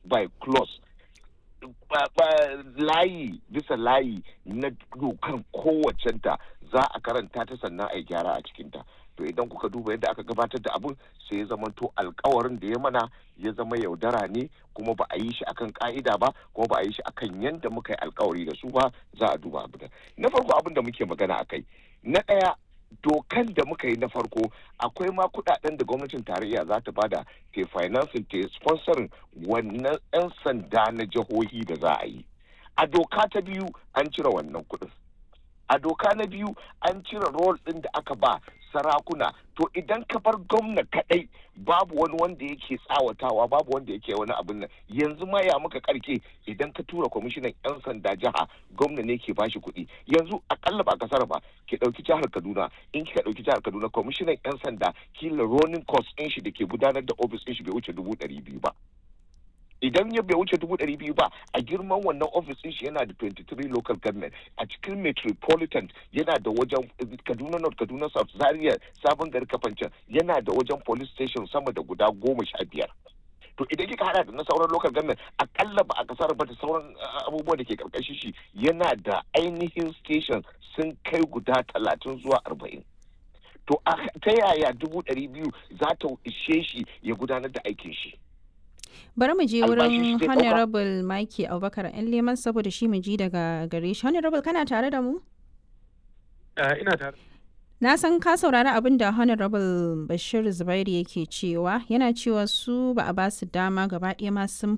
by clause layi bisa layi na dokan kowacenta za a karanta ta sannan a yi gyara a cikinta to idan kuka duba yadda aka gabatar da abun sai ya zama to alkawarin da ya mana ya zama yaudara ne kuma ba a yi shi akan ka'ida ba kuma ba a yi shi akan yadda muka yi alkawari da su ba za a duba abu da na farko abin da muke magana akai na ɗaya dokan da muka yi na farko akwai ma kudaden da gwamnatin tarayya za ta bada ke financing ta sponsorin wannan 'yan sanda na jihohi da za a yi a doka ta biyu an cire wannan kudin a doka na biyu an cire rol ɗin da aka ba sarakuna to idan ka bar gwamna kadai babu wani wanda yake tsawatawa babu wanda yake wani abin nan yanzu ma ya muka karke idan ka tura kwamishinan yan sanda jiha gwamna ne ke bashi kuɗi yanzu akalla ba kasar ba ki ɗauki jihar kaduna in kika ɗauki jihar kaduna kwamishinan yan sanda kila ronin cost ɗin shi da ke gudanar da ofis ɗin shi bai wuce dubu ɗari biyu ba idan ya bai wuce dubu ɗari biyu ba a girman wannan ofis ɗin shi yana da 23 local government a cikin metropolitan yana da wajen kaduna north kaduna south zaria sabon gari kafancan yana da wajen police station sama da guda goma sha biyar to idan kika hada da na sauran local government akalla ba a kasar ba da sauran abubuwa da ke karkashin shi yana da ainihin station sun kai guda talatin zuwa arba'in to ta yaya dubu ɗari biyu za ta ishe shi ya gudanar da aikin shi bari mu je wurin honorable Mike Abubakar yan leman saboda shi mu ji daga gare shi honorable kana tare da mu ina tare na san ka saurari abin da honorable bashir zubairu yake cewa yana cewa su ba a ba su dama gaba ɗaya ma sun